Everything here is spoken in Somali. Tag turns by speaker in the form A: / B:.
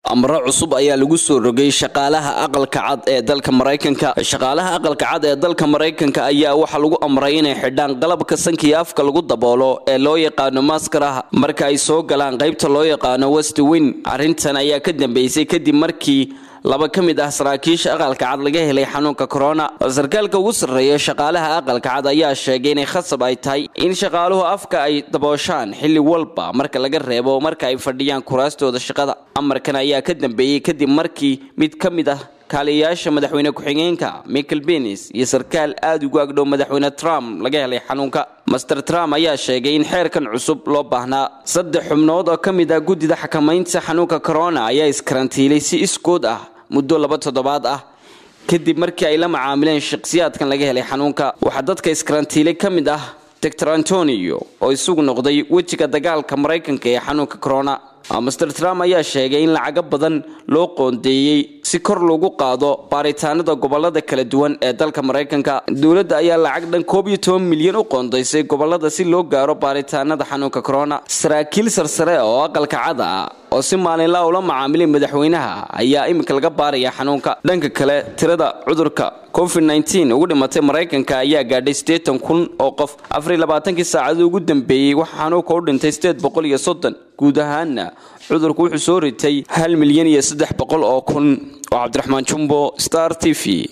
A: amro cusub ayaa lagu soo rogay shaqaalaha aqalka cad ee dalka maraykanka shaqaalaha aqalka cad ee dalka maraykanka ayaa waxaa lagu amray inay xidhaan qalabka sankiya afka lagu daboolo ee loo yaqaano maskaraha marka ay soo galaan qaybta loo yaqaano westwin arrintan ayaa ka dambeysay kadib markii laba ka mid ah saraakiisha aqalka cad laga helay xanuunka corona sarkaalka ugu sarreeya shaqaalaha aqalka cad ayaa sheegay inay khasab ay tahay in shaqaaluhu afka ay dabooshaan xilli walba marka laga reebo marka ay fadhiyaan kuraastooda shaqada amarkan ayaa ka dambeeyey kadib markii mid ka mid ah kaaliyayaasha madaxweyne ku-xigeenka michael benis iyo sarkaal aada ugu agdhow madaxweyne trump laga helay xanuunka master trump ayaa sheegay in xeerkan cusub loo baahnaa saddex xubnood oo ka mid ah guddida xakamaynta xanuunka corona ayaa iskarantiilay si iskood ah muddo laba toddobaad ah kadib markii ay la macaamileen shakhsiyaadkan laga helay xanuunka waxaa dadka iskarantiilay ka mid ah doctor antonio oo isagu noqday wejiga dagaalka maraykanka ee xanuunka corona master trump ayaa sheegay in lacago badan loo qoondeeyey si kor loogu qaado baaritaanada gobolada kala duwan ee dalka maraykanka dowladda ayaa lacag dhan koob iyo toban milyan u qoondaysay gobolada si loo gaaro baaritaanada xanuunka corona saraakiil sarsare oo aqalka cada ah oo si maalinla ula macaamilay madaxweynaha ayaa iminka laga baaraya xanuunka dhanka kale tirada cudurka covid nteen ugu dhimatay maraykanka ayaa gaadhay siddeetan kun oo qof afar iyo labaatankii saacadii ugu dambeeyey waxaa xanuunka u dhintay sideed boqol iyo soddon guud ahaanna cudurku wuxuu soo ritay hal milyan iyo saddex boqol oo kun oo cabdiraxmaan jumbo star t v